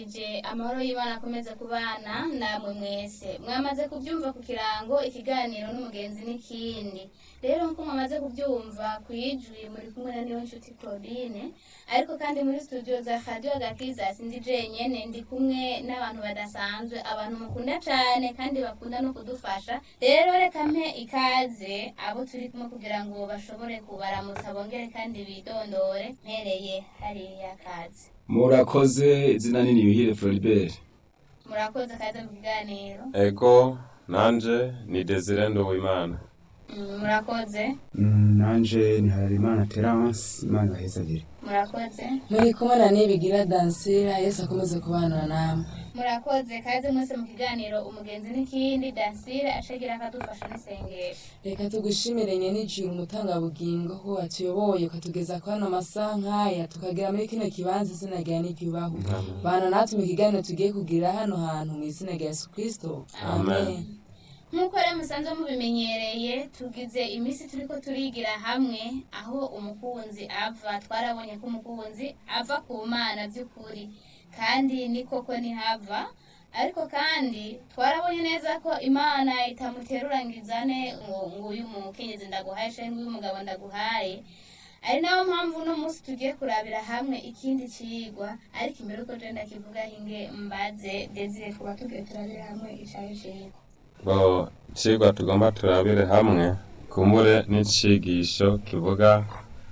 Je amahoro y'Imana akomeze kubana namwe mwese mwamaze kubyumva ku kirango ikiganiro n'umugenzi n'ikindi rero nkuko mwamaze kubyumva ku ijwi muri kumwe na niyo nshuti Claudine ariko kandi muri studio za Radio Agakiza sindi jenyene ndi kumwe n'abantu badasanzwe abantu mukunda cane kandi bakunda no kudufasha rero reka mpe ikaze abo turi kumwe kugira ngo bashobore kubaramutsa bongere kandi bidondore mpereye hariya kaze murakoze izina nini yuhire Floribert murakoze kaze mu kiganiro ego nanje ni desire nduwimana Mm, murakoze Mm, nanje ni Harerimana Terence Imana ibahezagire murakoze muri kumwe na nibigira dansira yesu akomeze kubana namwe murakoze kaze mwese mu kiganiro umugenzi n'ikindi dansire ashagira akadufasha n'isengesho reka tugushimire nyenijuru umutangabugingo ko watuyoboye ukatugeza ku hano amasaha nk'aya tukagera muri kino kibanza izina ryawe n'iryubaho bana natwe mu kiganiro tugiye kugira hano hantu mu izina rya yesu kirisito Amen. nk'uko rero musanzwe mubimenyereye tugize iminsi turiko turigira hamwe aho umukunzi ava twarabonye ko umukunzi ava ku mana by'ukuri kandi ni koko ntihava ariko kandi twarabonye neza ko imana itamuterurangizane ngo ngo uyu mukenyezi ndaguhaye canke uyu mugabo ndaguhaye ari nayo mpamvu uno munsi tugiye kurabira hamwe ikindi cigwa ariko imbere uko je ndakivuga hinge mbaze desire kuba tugiye turabira hamwe icayo cigwa bo icigwa tugomba turabire hamwe kumbure n'icigisho kivuga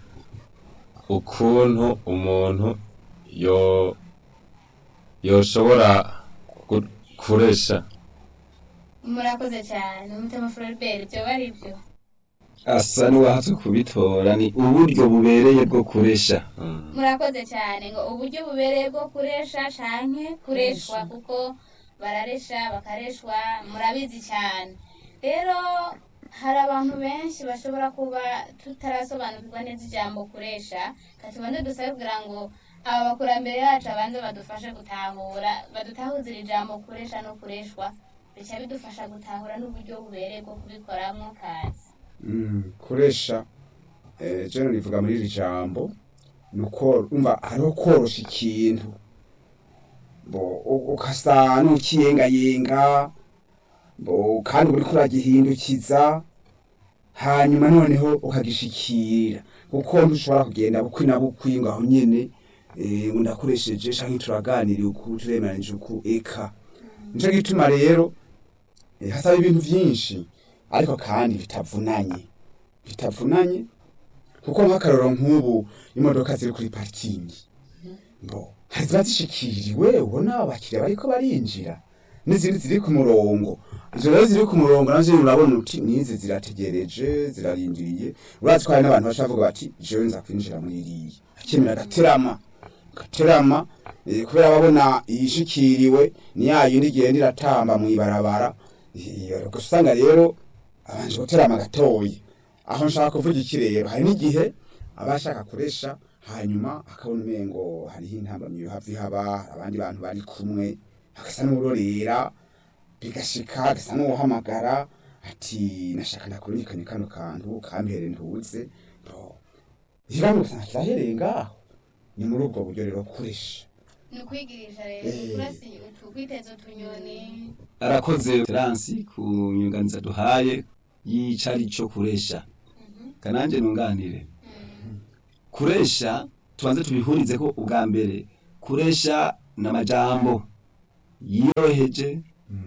ukuntu umuntu yo yoshobora gu- kuresha murakoze cyane umutima Floribert ibyo bari byo asa n'uwahatse kubitora ni uburyo bubereye bwo kuresha Mm. murakoze cyane ngo uburyo bubereye bwo kuresha canke kureshwa kuko bararesha bakareshwa murabizi cyane rero hari abantu benshi bashobora kuba tutarasobanukirwa neza ijambo kuresha katubanze dusabe kugira ngo aba bakurambere yacu abanze badufashe gutahura badutahuzira ijambo kuresha no kureshwa bica bidufasha gutahura n'uburyo bubereye bwo kubikoramwo kazi Mm, kuresha eh, jeno rivuga muri iri jambo ni uko umva hariho korosha ikintu bo u- ukasa n'ukiyengayenga bo kandi uriko uragihindukiza hanyuma noneho ukagishikira kuko ntushobora kugenda bukwi na bukwi ngo aho nyene eh, ngo ndakoresheje canke turaganiriye uku turemeranije uku eka nico gituma rero eh, hasaba ibintu vyinshi ariko kandi bitavunanye bitavunanye kuko nk'akaroro nk'ubu imodoka ziri kuri parikingi bo hari ziba zishikiriwe ubona abakiriya bariko barinjira n'izindi ziri ku murongo izo rero ziri ku murongo nazo nyene urabona uti nizi zirategereje zirarindiriye urazi ko hari n'abantu baca bavuga bati jewe nza kwinjira muri iriya akemera agaterama gaterama eh, kubera babona iyishikiriwe ni ya yindi igenda iratamba mw'ibarabara Eh, gusa usanga rero abanje guterama gatoyi aho nshaka kuvuga iki rero hari n'igihe aba ashaka kuresha hanyuma akabona umengo hariho intambamyi hafi haba abandi bantu bari kumwe agasa n'urorera bigashika agasa n'uwuhamagara ati nashaka ndakurikanye kano kantu kampere ntuze bo ikibazo ugasanga kirahereye ngaho ni muri ubwo buryo rero kuresha ni ukwigirisha rero Eh. kurasi utukwiteza utunyoni arakoze Terence ku nyunganiza duhaye y'icari co kuresha kananje nunganire kuresha tubanze tubihurize ko ubwa mbere kuresha n'amajambo yoroheje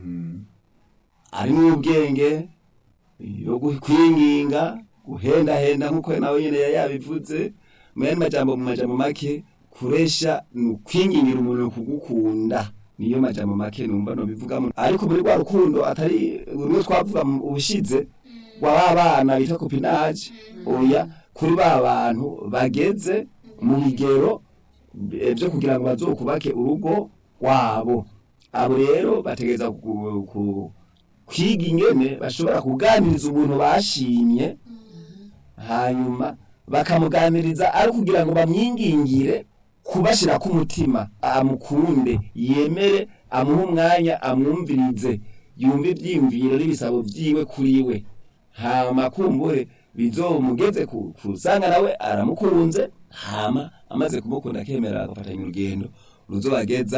arimwo ubwenge yo gu- kwinginga guhendahenda nk'uko nawe nyene yari yabivuze mu yandi majambo mu majambo make kuresha ni ukwingingira umuntu kugukunda niyo majambo make numva no bivugamo ariko muri rwa rukundo atari rumwe twavuga mu ubushize wa ba bana bita kopinaje oya kuri ba bantu bageze mu bigero eh, byo kugira ngo bazokubake urugo rwabo abo rero bategereza ku- ku- kwiga ingene bashobora kuganiriza umuntu bashimye hanyuma bakamuganiriza ari kugira ngo bamwingingire kubashira ku mutima amukunde yemere amuhe umwanya amwumvirize yumve ibyiyumviro n'ibisabo byiwe kuri we hama kumbure bizomugeze ku kusanga nawe aramukunze hama amaze kumukunda akemera agafatanya urugendo ruzobageza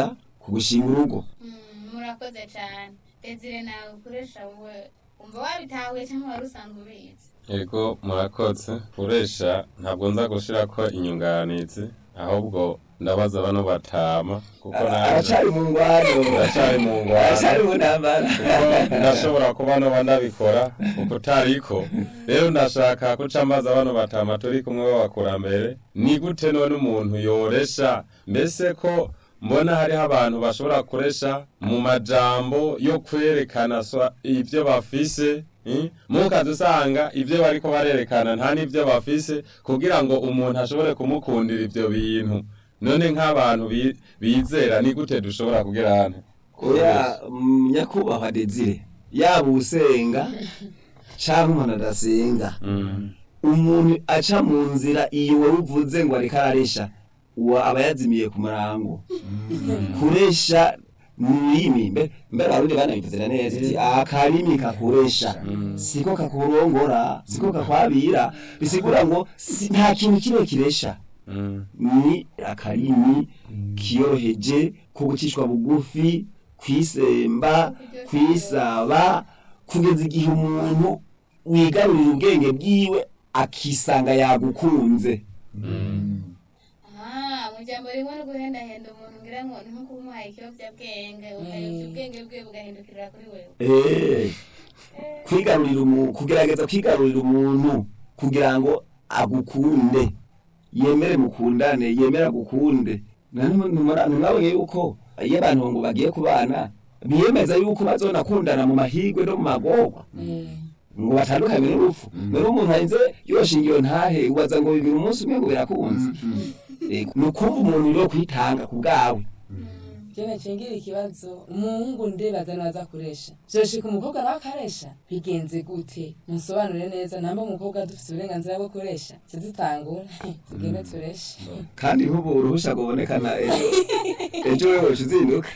ku gushinga urugo Mm, murakoze cyane desire nawe ukoresha wowe umva wabitahuye cyangwa wari usanzwe ubizi Ego murakoze kuresha ntabwo nza gushirako inyunganizi ahubwo ndabaza bano batama kuko nanje aracari mu ngwano Aracari mu ngwano. aracari mu ntambara kuko ndashobora kuba noba ndabikora uko utariko rero ndashaka kuca mbaza bano batama turi kumwe b'abakurambere ni gute none umuntu yoresha mbese ko mbona hariho abantu bashobora kuresha mu majambo yo kwerekana swa- ivyo bafise eh? mukaza usanga ivyo bariko barerekana nta n'ivyo bafise kugira ngo umuntu ashobore kumukundira ivyo bintu none nk'abantu bi- bizera ni gute dushobora kugira hano oya mm, nyakubahwa desire yaba usenga canke umuntu adasenga Mm. umuntu aca mu nzira iyo wari uvuze ngo ariko araresha uwo aba yazimiye ku murango kuresha nurimi mbe mbere abarundi banabivuzira neza iti akarimi kakuresha siko kakurongora siko kakwabira bisigura ngo si- nta kintu kimwe kiresha Mm. ni akarimi kiyoroheje ko gucishwa bugufi kwisemba kwisaba kugeza igihe umuntu wigarurira ubwenge bwiwe akisanga yagukunze Ah, mu jambo rimwe no guhendahenda umuntu ngira ngo ni nko kumuhaye ikiyobyabwenge ukayobya ubwenge bwe bugahindukirira kuri wewe Eh, kwigarurira umuntu kugerageza kwigarurira umuntu kugira ngo agukunde yemere mukundane yemere agukunde ntimwabonye yuko iyo abantu ngo bagiye kubana biyemeza yuko bazonakundana mu mahirwe no mu magorwa ngo batandukanye n'urupfu rero umuntu arinze yoshinga iyo ntahe ubaza ngo bibiri umunsi umwe ngo birakunze Eh, ni ukumva umuntu yo kwitanga ku bwawe jene cengira ikibazo umuhungu ndibaza naza kuresha vyoshika umukobwa nawe akaresha bigenze gute musobanure neza namba umukobwa dufise uburenganzira bwo kuresha tudutangura tugende tureshe kandi nk'ubu uruhusha rubonekana ejo ejo wewe uzinduka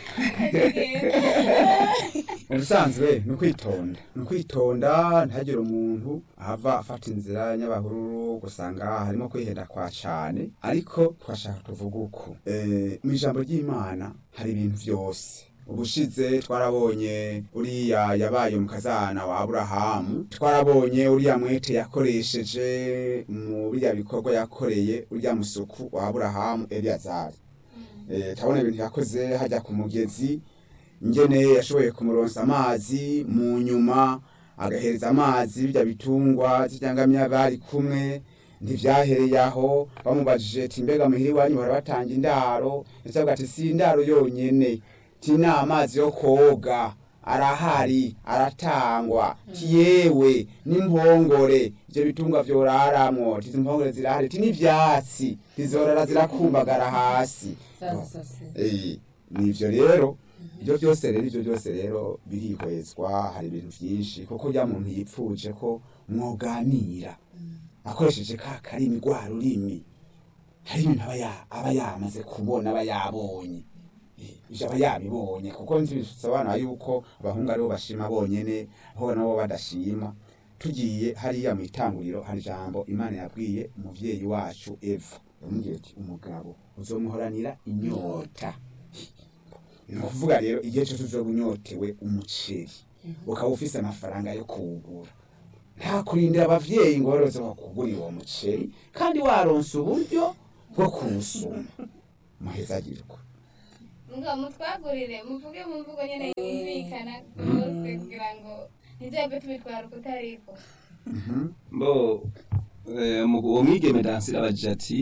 ubusanzwe ni ukwitonda ni ukwitonda ntihagire umuntu ahava afata inzira y'abahururu gusanga harimo kwihenda kwa cane ariko twashaka tuvuga uko Eh, mu ijambo ry'imana hari ibintu vyose ubushize twarabonye uriya yabaye umukazana wa aburahamu twarabonye uriya mwete yakoresheje mu biriya bikorwa yakoreye uriya musuku wa aburahamu eliyazari Eh, turabona ibintu yakoze hajya ku mugezi ingene yashoboye kumuronsa amazi mu nyuma agahereza amazi bijya bitungwa zijyangamya bari kumwe ntivyahereye aho bamubajije ati mbega muhiri wanyu bahora batanga indaro ndetse avuga ati si indaro yonyene ti ni amazi yo koga arahari aratangwa ti yewe n'impongore ivyo bitungwa vyoraramwo ti izo mpongore zirahari ti n'ivyatsi tizorara zirakumbagara hasi sasa se Eh, nivyo rero ibyo byose rero ibyo byose rero birihwezwa hari ibintu byinshi kuko rya muntu yipfuje ko mwoganira akoresheje ka karimi rwa rurimi hari ibintu aba ya- aba yamaze kubona aba yabonye Eh, ivyo aba yabibonye kuko ntibisobanura yuko abahungu aribo bashima bonyene aho nabo badashima tugiye hariya mu itanguriro hari ijambo imana yabwiye umuvyeyi wacu eva yamubwiye ati umugabo uzomuhoranira inyota ni ukuvuga rero igihe cyose uzoba unyotewe umuceri ukaba ufise amafaranga yo kuwugura nta kurindira abavyeyi ngo baroze bakugurira uwo muceri kandi waronse uburyo bwo kuwusuma muhezagirwa ngo mutwagurire muvuge mu mvugo nyene yumvikana rwose kugira ngo ntibyabe tubitwara uko utariko mbo eh, mu- uwo mwigeme dansira abajije ati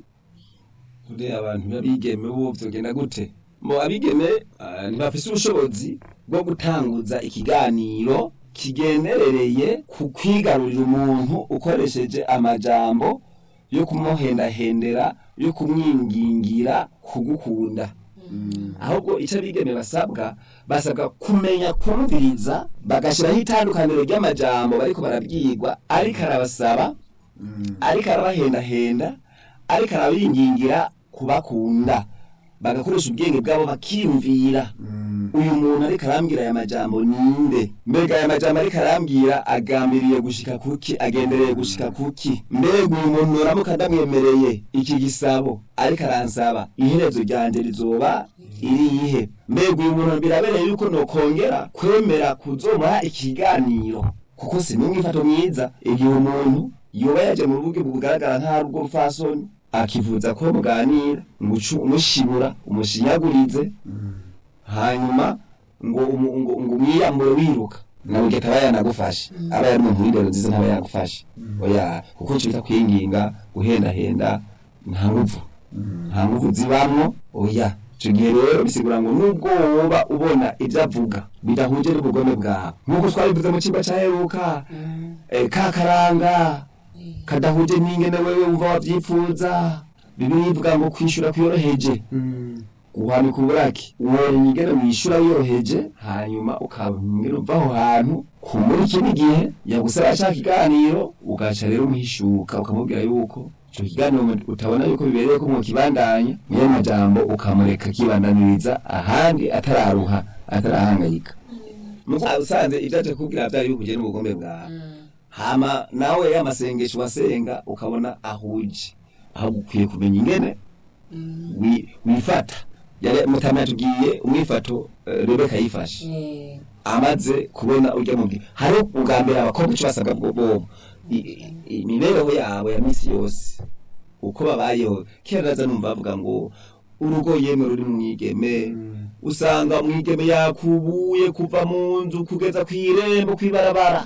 uriya abantu b'abigeme bo vyogenda gute mbo abigeme ah, ntibafise ubushobozi bwo gutanguza ikiganiro kigenerereye ku kwigarurira umuntu ukoresheje amajambo yo kumuhendahendera yo kumwingingira kugukunda ahubwo icyo abigeme basabwa basabwa kumenya kumviriza bagashyiraho itandukaniro ry'amajambo bariko barabwirwa ariko arabasaba ariko arabahendahenda ariko arabingingira kubakunda bagakoresha ubwenge bwabo bakiyumvira uyu muntu ariko arambwira aya majambo ninde mbega aya majambo ariko arambwira agambiriye gushika kuki agendereye gushika kuki mbega uyu muntu noramuka ndamwemereye iki gisabo ariko aransaba iherezo ryanje rizoba irihe mbega uyu muntu birabereye yuko nokongera kwemera kuzomuha ikiganiro kuko si n'umwifato mwiza igihe umuntu yoba yaje mu rubuga bugaragara nk'aho ubwo rupfasoni akivuza ko muganira umucu umushibura umushinyagurize hanyuma ngo umu- ngo ngo umwiyambure wiruka nawe ugahita aba yanagufashe aba yari umuntu w'indero nziza ntaba yagufashe oya kuko icyo bita kwinginga guhendahenda nta nguvu nta nguvu zibamwo oya icyo gihe rero bisigura ngo nubwo woba ubona ibyo avuga bidahuje n'ubugome bwawe nk'uko twabivuze mu kigo cyaheruka eh, ka karanga kadahuje n'ingene wewe wumva wavyifuza bibiri ivuga ngo kwishura kwiyoroheje guhanika uburaki uworenye ingene wishura wiyoroheje hanyuma ukabwira uva aho hantu kumuri ikindi gihe yagusaba ashaka ikiganiro ugaca rero umuhishuka ukamubwira yuko ico kiganiro mu- utabona yuko bibereye ko mwokibandanya niyo majambo ukamureka kibandaniriza ahandi atararuha atarahangayika nuko usanze ivyo aje kubwira vyari bihuje n'ubugombe bwawe hama nawe y'amasengesho wasenga ukabona ahuje aho ukwiye kumenya ingene wi- wifata yari mutama yatubwiye umwifato eh, rebeka yifashe Eh, amaze kubona urya mu bwi hari ubwa mbere abakobwa icyo basabwa bwo bobo I- i- imibereho yabo ya misi yose uko babayeho kera naza numva bavuga ngo urugo yemwe ruri mu mwigeme usanga mwigeme yakubuye kuva mu nzu kugeza ku irembo kw'ibarabara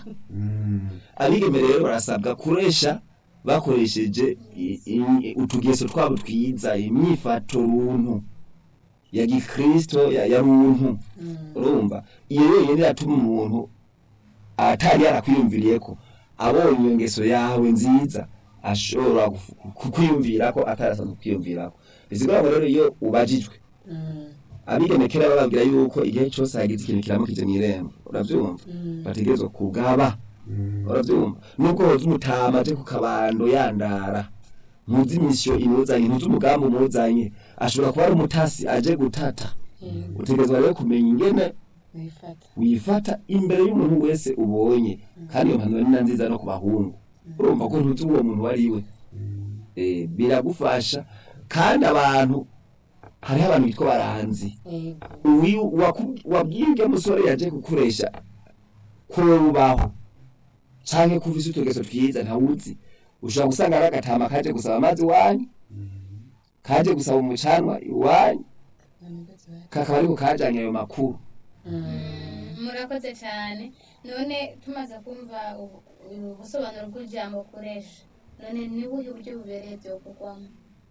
abigeme rero barasabwa kuresha bakoresheje i- i- utugeso twabo twiza imyifato runtu ya gikristo ya, ya runtu urumva iyo yonyine yatuma umuntu atari yarakwiyumviriye ko abonye iyo ngeso yawe nziza ashobora gufu- kukwiyumvira ko atarasanzwe kwiyumvira ko bisigura ngo rero iyo ubajijwe abigeme kera bababwira yuko igihe cyose hagize ikintu kiramukije mw'irembo uravyumva bategerezwa kugaba uravyumva nubwo hoza umutama aje ku kabando yandara ntuzi imisiyo imuzanye ntuzi umugambi umuzanye ashobora kuba ari umutasi aje gutata utegerezwa rero kumenya ingene wifata wifata imbere y'umuntu wese ubonye kandi iyo mpanuro ni na nziza no ku bahungu urumva ko ntuzi uwo muntu wari we Eh, biragufasha kandi abantu hariho abantu bitwa baranzi yego uyu waku- wabwiye urya musore yaje kukuresha kubaho canke kuvisa utugeso twiza ntawuzi ushobora gusanga ari agatama kaje gusaba amazi iwanyu kaje gusaba umucanwa iwanyu kakaba ariko kajanye ayo makuru murakoze cyane none tumaze kumva ubu- ubusobanuro bw'ijambo ukoresha none ni buhe buryo bubereye byo kugwamo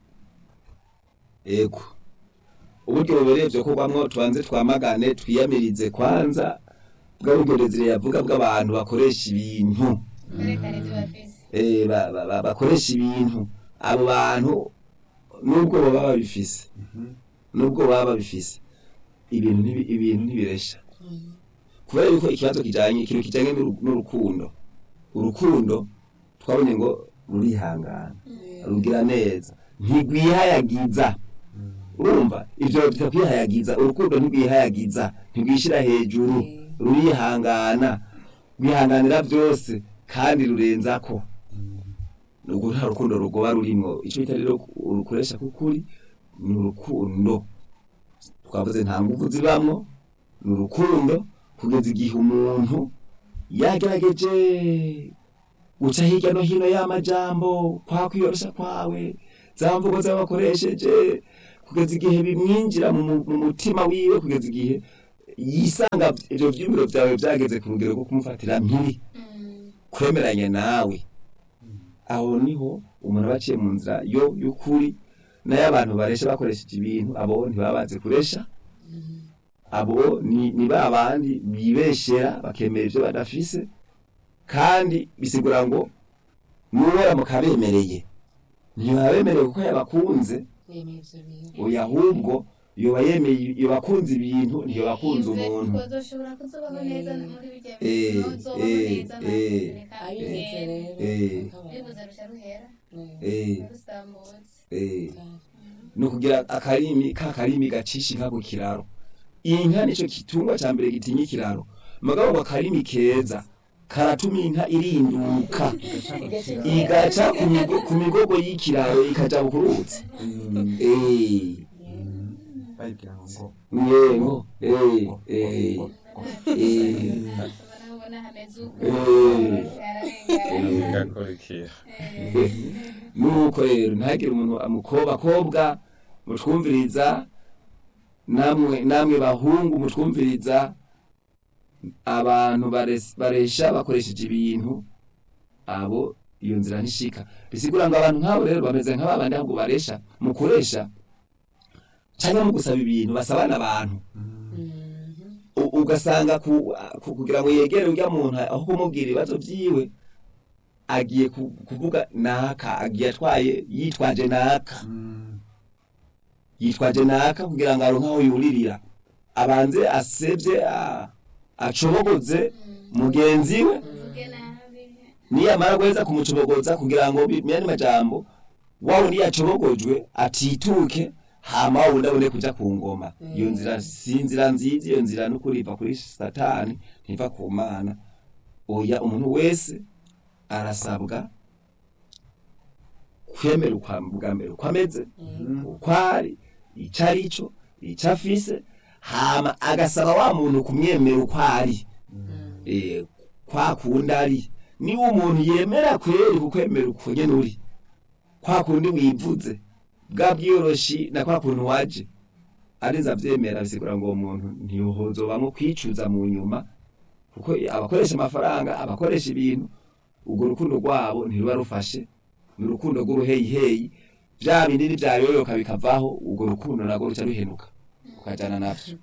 ego uburyo bubereye vyo kugwamwo tubanze twamagane twiyamirize kwanza bwa buryo Desire yavuga bw'abantu bakoresha ibintu berekana ibyo bafise eh, ba- ba- ba- bakoresha ibintu abo bantu nubwo baba babifise nubwo baba babifise ibintu ntibi- ibintu ntibiresha kubera yuko ikibazo kijanye ikintu kijanye n'uru- n'urukundo urukundo twabonye ngo rurihangana rugira neza ntigwihayagiza urumva ivyo bita kwihayagiza urukundo ntigwihayagiza ntigwishira hejuru rurihangana rwihanganira byose kandi rurenzako nubwo nta rukundo rugoba rurimwo ico bita rero urukoresha kukuri ni urukundo twavuze nta nguvu zibamwo ni urukundo kugeza igihe umuntu yagerageje guca hirya no hino y'amajambo kwa kwiyorosha kwawe za mvugo z'abakoresheje kugeza igihe bimwinjira mu mu- mu mutima wiwe kugeza igihe yisanga ivyo vyiyumviro vyawe vyageze ku rugero rwo kumufatira mpiri kwemeranya nawe aho niho umuntu aba aciye mu nzira yo y'ukuri nayo abantu baresha bakoresheje ibintu abo ntibaba bazi kuresha abo ni, ni ba bandi bibeshera bakemera ivyo badafise kandi bisigura ngo nuwera mukabemereye ntibabemereye kuko yabakunze yemeye ivyo bintu oya ahubwo yoba yemeye yobakunze ibintu ntiyobakunze umuntu twazoshobora kuzobaho neza muri bijya Eh, bintu uzobaho eh, neza eh, reka abize bigende rero Eh. bakabona. bibuze rusha ruhera eh, rusambutse eh. ni ukugira akarimi ka karimi gacisha inka ku kiraro inka nico kitungwa ca mbere gitinya ikiraro mugabo ngo akarimi keza karatuma inka irinduka igaca ku migo- ku migogo y'ikiraro ikaja ku ruzi Eh, bayibwira ngo yego eh eh eh ashobora kubona hameze uko Eh. ararengana bigakurikira nuko rero ntagire umuntu amukobakobwa mutwumviriza namwe namwe bahungu mutwumviriza abantu bares- baresha bakoresheje ibintu abo iyo nzira ntishika bisigura ngo abantu nk'abo rero bameze nk'ababandi ahubwo baresha mukoresha cyangwa mu gusaba ibintu basabana abantu U- ugasanga ku- ku- kugira ngo yegere urya muntu aho kumubwira ibibazo vyiwe agiye ku- kuvuga naka agiye atwaye yitwaje naka yitwaje naka kugira ngo aronke aho yuririra abanze asevye a- acobogoze mugenzi we mvuge nabi niyamara guheza kumucobogoza kugira ngo bimyane majambo wawe niyacobogojwe atituke hama wa wundi abone kuja ku ngoma iyo nzira si inzira nziza iyo nzira n'ukuri iva kuri satani ntiva ku mana oya umuntu wese arasabwa kwemera ukwa bwa mbere uko ameze uko ari ico ari cyo ico afise hama agasaba wa muntu kumwemera uko ari eh, kwa kundi ari niba umuntu yemera kweri kukwemera uko nyene uri kwa kundi wivuze bwa bwiyoroshi na kwa kuntu waje arinze avyemera bisigura ngo uwo muntu ntihozobamwo kwicuza mu nyuma kuko abakoresha amafaranga abakoresha ibintu urwo rukundo rwabo ntiruba rufashe ni urukundo rw'uruheyiheyi vya bindi nivyayoyoka bikavaho urwo rukundo narwo ruca ruhenuka ukajana navyo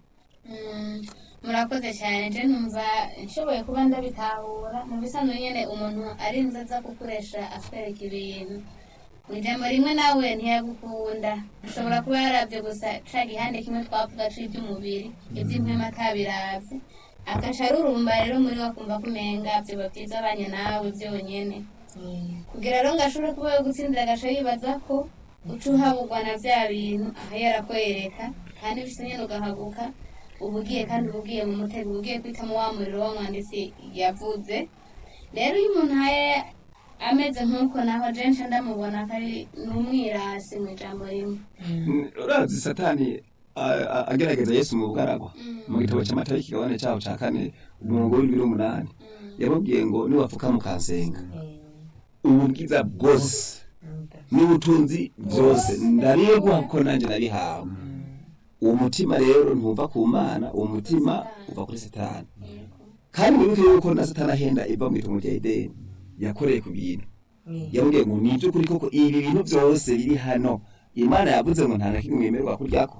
Mm, murakoze cyane je numva nshoboye kuba ndabitahura mu bisanzwe nyene umuntu arinze aza gukoresha atwereka ibintu mu ijambo rimwe nawe ntiyagukunda ashobora kuba yaravye gusa ca gihande kimwe twavuga c'ivy'umubiri ivy'impwema atabiravye agaca arurumba rero muri we akumva kumenga vyoba vyiza abanye nawe vyonyene kugira rero ngo ashobore kuba yo gutsindira agaca yibaza ko uca uhabugwa na vya bintu aho yarakwereka kandi bise nyene ugahaguka uba ugiye kandi uba ugiye mu mutego uba ugiye kwitamo wa muriro w'umwanditsi yavuze rero iyo umuntu ahaye ameze nk'uko naho jenshi ndamubona ko ari n'umwirasi mu ijambo rimwe urazi satani a- a- agerageza yesu mu bugaragwa mu gitabo cy'amata y'ikigabane cyaho cya kane umurongo w'indwi n'umunani yamubwiye ngo niwapfuka mukansenga ububwiza bwose n'ubutunzi byose ndabiguha kuko nanjye nabihawe uwo mutima rero ntuva ku mana uwo mutima uva kuri satani kandi wibuke yuko na satani ahenda iva mu itongo rya edeni yakoreye ku bintu yamubwiye ngo ni iby'ukuri koko ibi bintu byose biri hano imana yavuze ngo nta na kimwe mwemerwa kuryako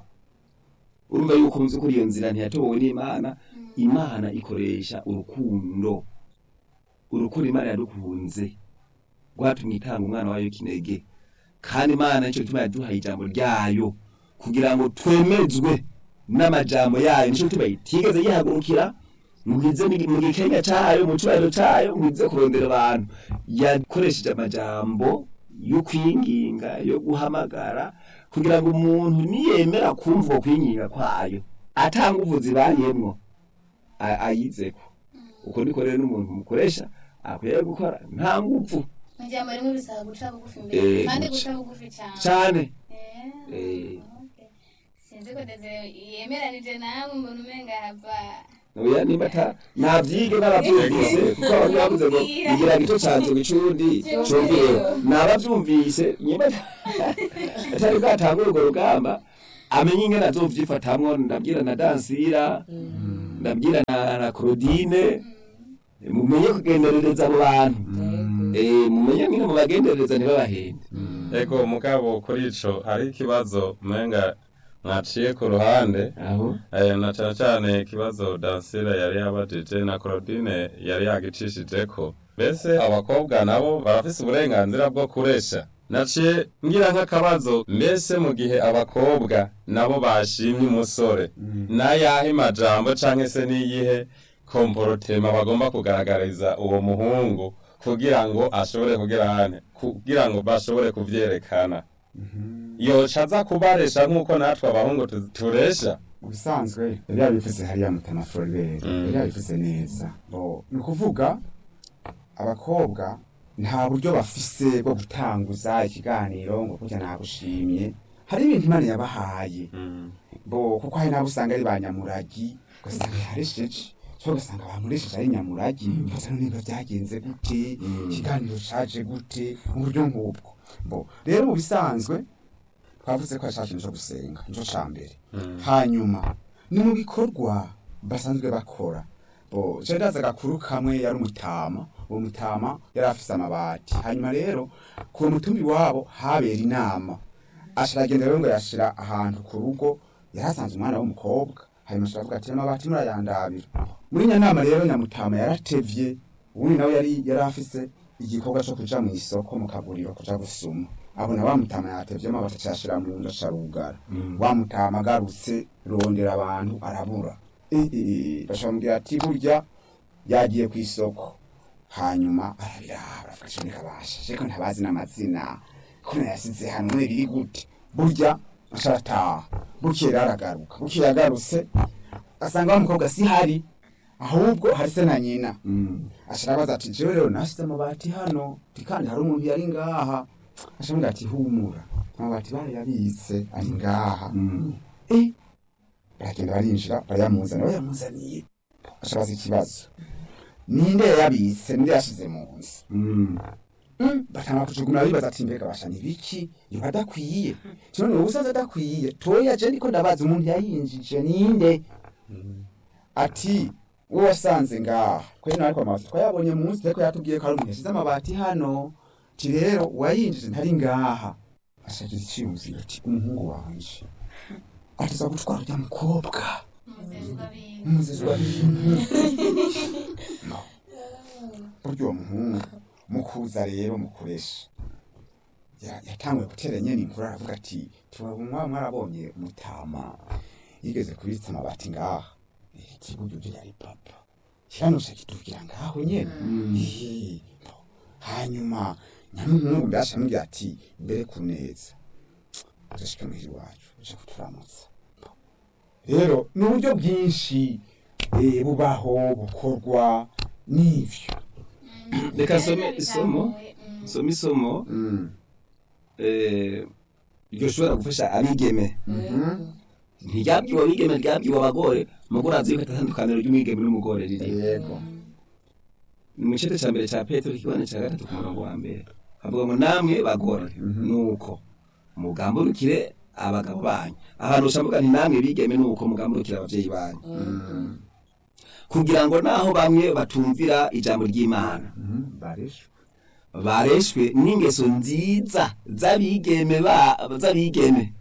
urumva yuko mu by'ukuri iyo nzira ntiyatowe n'imana imana ikoresha urukundo urukundo imana yadukunze rwatumye itanga umwana wayo w'ikinege kandi imana nicyo gituma yaduhaye ijambo ryayo kugira ngo twemezwe n'amajambo yayo nicyo gituma itigeze yihagurukira mugize mu gikenya cayo mu cubahiro cayo mugize kurondera abantu yakoresheje amajambo yo kwinginga yo guhamagara kugira ngo umuntu niyemera kumva uko kwinginga kwayo atanga uvuzi bayemwo a- ayizeko uko niko rero n'umuntu mukoresha akwiye gukora nta nguvu mu ijambo rimwe bisaba guca bugufi Eh, imbere kandi guca- guca bugufi cyane cane Eh, Eh. okay. sinzi ko Desire yemeranije namwe mbona umenga hava oya nimba ata navyige n'abavyumvise kuko abantu bavuze ngo igira gito canzo gicundi cumvireho nabavyumvise nimba atari bwatangura urwo rugamba amenye ingene azovyifatamwo ndabwira na dansira ndabwira na, na claudine mumenye kugenderereza abo bantu Eh, mumenye ngene mubagenderereza ntibabahende ego mugabo kuri ico hari ikibazo menga mwaciye ku ruhande aho Eh, na cyane cyane ikibazo dansira yari yabajije na claudine yari yagicishijeko mbese abakobwa nabo barafise uburenganzira bwo kuresha naciye ngira nk'akabazo mbese mu gihe abakobwa nabo bashimye umusore n'ayahe majambo canke se n'iyihe komporotema bagomba kugaragariza uwo muhungu kugira ngo ashobore kugira hane kugira ngo bashobore kuvyerekana yoca aza kubaresha nk'uko natwe abahungu tu- turesha ubusanzwe yari yabivuze hariya mutama floribert Mm. yari yabivuze neza Bo, ni ukuvuga abakobwa nta buryo bafise bwo gutanguza ikiganiro ngo kurya nagushimye hari ibintu imana yabahaye bo kuko hari n'abo usanga ari ba nyamuragi ugasanga yaresheje cyo ugasanga bamuresheje ari nyamuragi ugasanga none biba byagenze gute ikiganiro caje gute mu buryo nk'ubwo bo rero mu bisanzwe twavuze ko yashaka ikintu cyo gusenga nico ca mbere hanyuma ni mu bikorwa basanzwe bakora bo je ndaza agakuru kamwe yari umutama uwo mutama yari afise amabati hanyuma rero ku mutumbi wabo habera inama ashiragenda rero ngo yashira ahantu ku rugo yarasanze umwana w'umukobwa hanyuma ashiravuga ati amabati murayandabira muri nya nama rero nyamutama yaratevye ubundi nawe yari yari afise igikorwa co kuja mu isoko mu kaguriro kuja gusuma abona wa mutama yatevye amabati acashira mu nda carugara wa mutama agarutse rondera abantu arabura Eh, eh, eh, bacamubwira ati burya yagiye ku isoko hanyuma arabiraba aravuga ati reka basha ariko ntabazi n'amazina kuno yasize hano none biri gute burya asharataha bukeye rero aragaruka bukeye agarutse asanga wa mukobwa si hari ahubwo hari se na nyina asharabaza ati jewe rero nasize amabati hano ti kandi hari umuntu yari ngaha ashamubwira ati humura amabati barayabitse ari ngaha eh baragenda barinjira barayamuzana bayamuzaniye ashabaza ikibazo ninde yayabitse ninde yashize mu nzu batanga kujugumira bibaza ati mbega basha nibiki yoba adakwiye none ubu usanze adakwiye toya je ndiko ndabaza umuntu yayinjije ninde ati wowe wasanze ngaha kwe nawe kwa mabati twayabonye munsi ariko yatubwiye ko ari umuntu yashize amabati hano ti rero uwayinjije ntari ngaha ashagira iciyumviro ati umuhungu wanje atiza gutwara urya mukobwa umuzezwa biwe umuzezi wa bintu burya uwo muhungu mukuza rero mukoresha ya- yatanguye gutera nyene inkuru aravuga ati turabumwa mwarabonye mutama yigeze kubitsa amabati ngaha Eh, kiburyo je yari papa kiranusha kitubwira ngaho nyene Eh, bo. hanyuma nyamuhungu mbasha amubwira ati mbere kuneza uzashika muhira iwacu uje kuturamutsa Bo. rero ni uburyo bwinshi eh, bubaho bukorwa n'ivyo reka nsome isomo Mm. nsome isomo Mm. eh, ryoshobora gufasha abigeme Yego. ntiryabwiwe abigeme ryabwiwe abagore umugore azi yuko atatandukaniro ry'umwigeme n'umugore riri yego ni mu gice cya mbere cya petero ikibanza cya gatatu ku murongo wa mbere avuga ngo namwe bagore nuko mugamburukire abagabo banyu ahantu ushavuga nti namwe bigeme nuko mugamburukire abavyeyi banyu kugira ngo naho bamwe batumvira ijambo ry'imana Mhm, barishwe bareshwe n'ingeso nziza z'abigeme ba- z'abigeme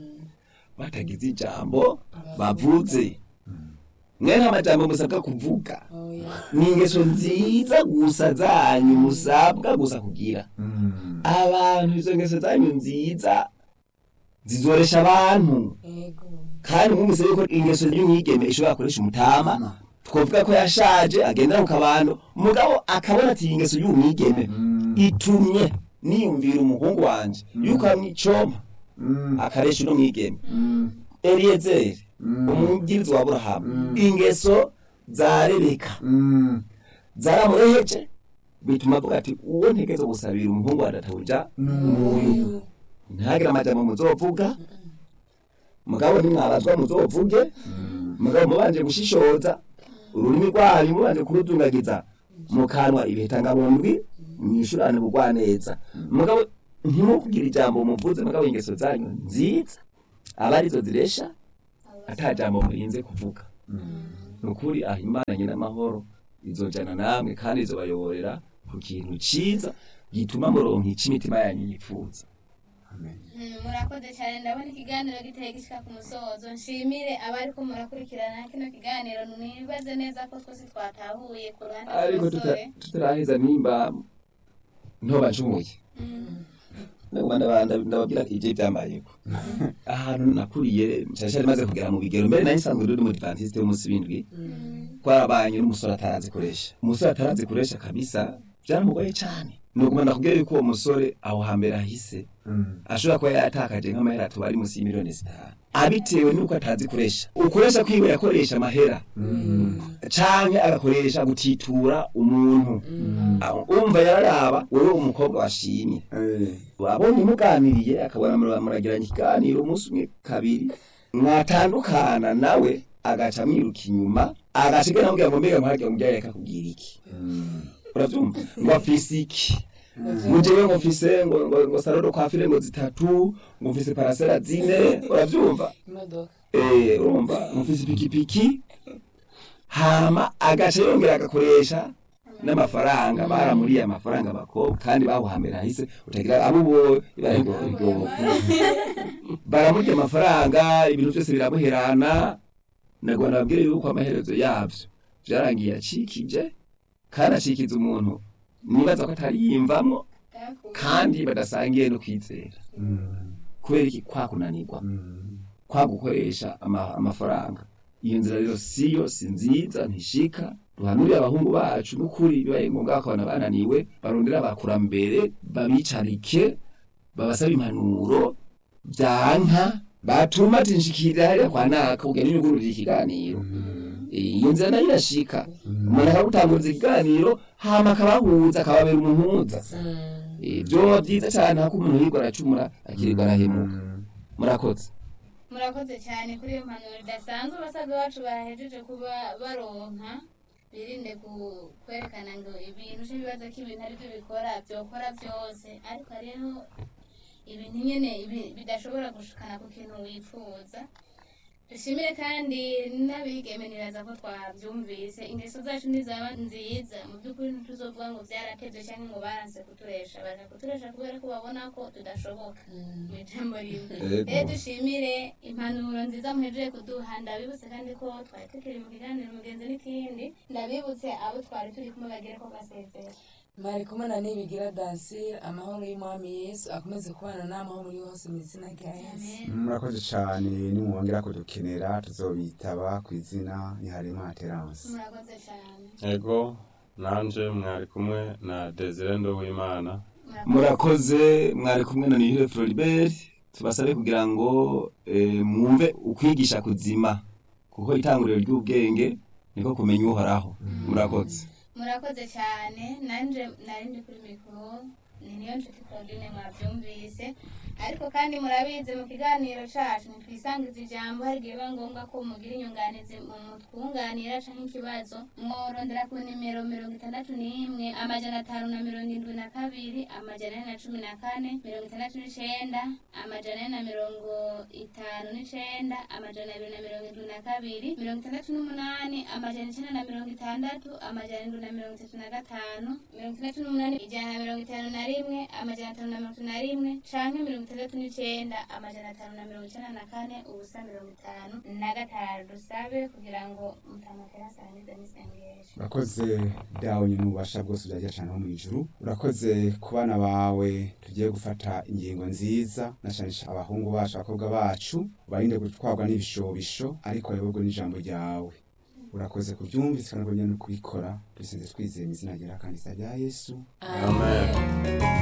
batagize ijambo bavuze mwe nta majambo musabwa kuvuga Oya. ni ingeso nziza gusa zanyu musabwa gusa kugira Mm. abantu izo ngeso zanyu nziza zizoresha abantu Yego. kandi mwumvise yuko ingeso y'umwigeme ishobora gukoresha umutama twavuga ko yashaje agendera mu kabando umugabo akabona ati iyi ngeso y'umwigeme Mm. itumye niyumvira umuhungu wanje yuko amwicoma Mm. akaresha uno mwigeme Mm. eliyezeri Mm. umubwiriza wa aburahamu ingeso za rebeka Mm. zaramureheje bituma avuga ati uwo ntegeze gusabira umuhungu wa databuja n'uyu ntihagire amajambo muzovuga mugabo nimwabazwa muzovuge mugabo mubanje gushishoza ururimi rwanyu mubanje kurudungagiza mu kanwa ibihetangabundwi mwishurane bugwaneza mugabo ntimukugire ijambo muvuze mugabo ingeso zanyu nziza aba arizo ziresha ata jambo murinze kuvuga nukuri aho imana nyina amahoro izojana namwe kandi izobayoborera ku kintu ciza gituma muronka ico imitima yanyu yifuza Mm, murakoze cyane ndabona ikiganiro giteye gishika ku musozo nshimire abariko murakurikirana kino kiganiro nibaze neza ko twese twatahuye ku ruhande ariko rw'umusore tuta- tutaraheza nimba ntoba ncumuye naguma ndaba- ndababwira ivyo vyambayeko ahantu nakuriye nshasha rimaze kugera mu bigero mbere nari nsanzwe ndi umudivantiste w'umunsi w'indwi twarabanye n'umusore atarazikoresha umusore atarazikoresha kabisa byaramugoye cane nuguma ndakubwira yuko uwo musore aho hambere ahise Mm. ashobora kuba yaratakaje nk'amahera atubari ari munsi y'imiliyoni zitanu abitewe n'uko atazikoresha ukoresha kwiwe yakoresha amahera canke agakoresha gutitura umuntu Aho umva yararaba wewe umukobwa washimye Eh, wabonye muganiriye akabona mura- muragiranye ikiganiro umunsi umwe kabiri mwatandukana nawe agaca amwiruka inyuma agaca namubwira ngo mbega muharya mubyaye reka kubwira iki uravyumva ngo afise iki mujewe ngo mfise ngo ngo, ngo salon kwa file ngo zitatu ngo mfise parasera zine uravyumva imodoka eh urumva ngo mfise pikipiki hama agaca yongera agakoresha n'amafaranga baramuriye amafaranga abakobwa kandi bahuhambira hahise utagira abo bo barego baramurya amafaranga ibintu byose biramuherana nagwa nababwire yuko amaherezo yavyo vyarangiye acikije kandi acikiza umuntu nibaza ko atari yimvamwo kandi badasangiye no kwizera kubera iki kwa kunanirwa kwa gukoresha ama, amafaranga iyo nzira rero siyo si nziza ntishika duhanurire abahungu bacu n'ukuri bibaye ngombwa bakabona bananiwe barondera abakurambere babicarike babasaba impanuro vyanka batuma tinshikira hariya kwa naka ugenda unyugururira ikiganiro Eh, iyo nzira nayo irashika umuntu akagutanguriza ikiganiro hama akabahuza akababera umuhuza Eh, vyoba vyiza cane hako umuntu yirwa aracumura akirirwa arahemuka murakoze murakoze cyane kuri iyo mpanuro idasanzwe abasaza bacu bahejeje kuba baronka birinde ku- kwerekana ngo ibintu uje bibaza ko ibintu ari byo bikora byokora byose ariko hariho ibintu nyine ibi- bidashobora gushikana ku kintu wifuza dushimire kandi n'abigeme niraza ko twabyumvise ingeso zacu ntizaba nziza mu by'ukuri ntituzovuga ngo byaratevye cyangwa ngo baranse kuturesha baje kuturesha kubera ko babona ko tudashoboka mu ijambo rimwe Yego. rero dushimire impanuro nziza muhejeje kuduha ndabibutse kandi ko twari tukiri mu kiganiro mugenzi n'ikindi ndabibutse abo twari turi kumwe bagere ko basezera mwari kumwe na nibigira dansire amahoro y'umwami yesu akomeze kubana n'amahoro muri hose mu izina rya yesu amen murakoze cyane nimwongera kudukenera tuzobitaba ku izina niharima terance murakoze cyane ego nanje mwari kumwe na desire nduwimana murakoze mwari kumwe na nihire floribert tubasabe kugira ngo eh, mwumve ukwigisha kuzima kuko itanguriro ry'ubwenge niko kumenya uhoraho murakoze murakoze cyane nanje nari ndi kuri mikoro ni niyo nshuti claudine mwabyumvise ariko kandi murabizi mu kiganiro cacu ntitwisangiza ijambo hari igihe biba ngombwa ko mugira inyunganizi mu mutwunganira canke ikibazo mworondera ku nimero mirongo itandatu n'imwe amajana atanu na mirongo indwi na kabiri amajana ane na cumi na kane mirongo itandatu n'icenda amajana ane na mirongo itanu n'icenda amajana abiri na mirongo indwi na kabiri mirongo itandatu n'umunani amajana icenda na mirongo itandatu amajana indwi na mirongo itatu na gatanu mirongo itandatu n'umunani ijana na mirongo itanu na rimwe amajana atanu na mirongo itatu na rimwe canke mirongo itandatu n'icenda amajana atanu na mirongo icenda na kane ubusa mirongo itanu na gatanu dusabe kugira ngo mutamutera asangize n'isengesho urakoze dawe nyine ububasha bwose byagira cyane ho mu ijuru urakoze ku bana bawe tugiye gufata ingingo nziza na cyane cyane abahungu bacu abakobwa bacu barinde gutwarwa n'ibishobisho ariko bayoborwe n'ijambo ryawe urakoze kubyumvise kandi no kubikora dusenze twizeye mu izina rya kandi rya yesu amen